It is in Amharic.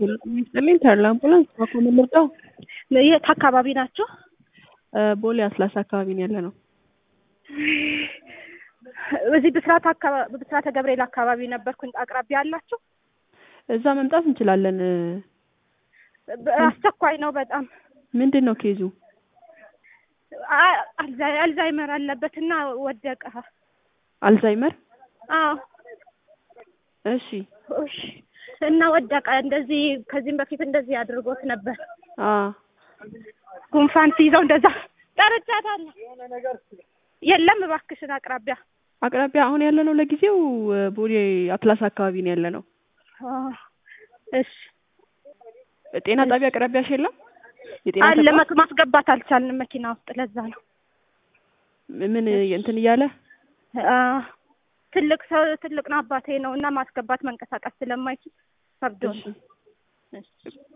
ይስጥልኝ ተድላ አምቡላንስ ባኮ ምን ልርዳው? የት አካባቢ ናቸው? ቦሌ አስላሳ አካባቢ ነው ያለ ነው። እዚህ ብስራት አካባቢ ብስራተ ገብርኤል አካባቢ ነበርኩኝ። አቅራቢያ አላችሁ? እዛ መምጣት እንችላለን። አስቸኳይ ነው በጣም። ምንድን ነው ኬዙ? አ- አልዛይ- አልዛይመር አለበትና ወደቀ። አልዛይመር? አዎ እሺ እሺ። እና ወደቀ። እንደዚህ ከዚህም በፊት እንደዚህ አድርጎት ነበር። አ ጉንፋን ሲይዘው እንደዛ ጠርቻታለሁ። የለም እባክሽን አቅራቢያ አቅራቢያ አሁን ያለ ነው ለጊዜው ቦሌ አትላስ አካባቢ ነው ያለ ነው። አ፣ እሺ ጤና ጣቢያ አቅራቢያሽ የለም? የጤና አለ ተቋም? መክ- ማስገባት አልቻልንም መኪና ውስጥ ለዛ ነው። ምን እንትን እያለ አ፣ ትልቅ ሰው ትልቅ ነው አባቴ ነው እና ማስገባት መንቀሳቀስ ስለማይችል ከብዶ እሺ ነው። እሺ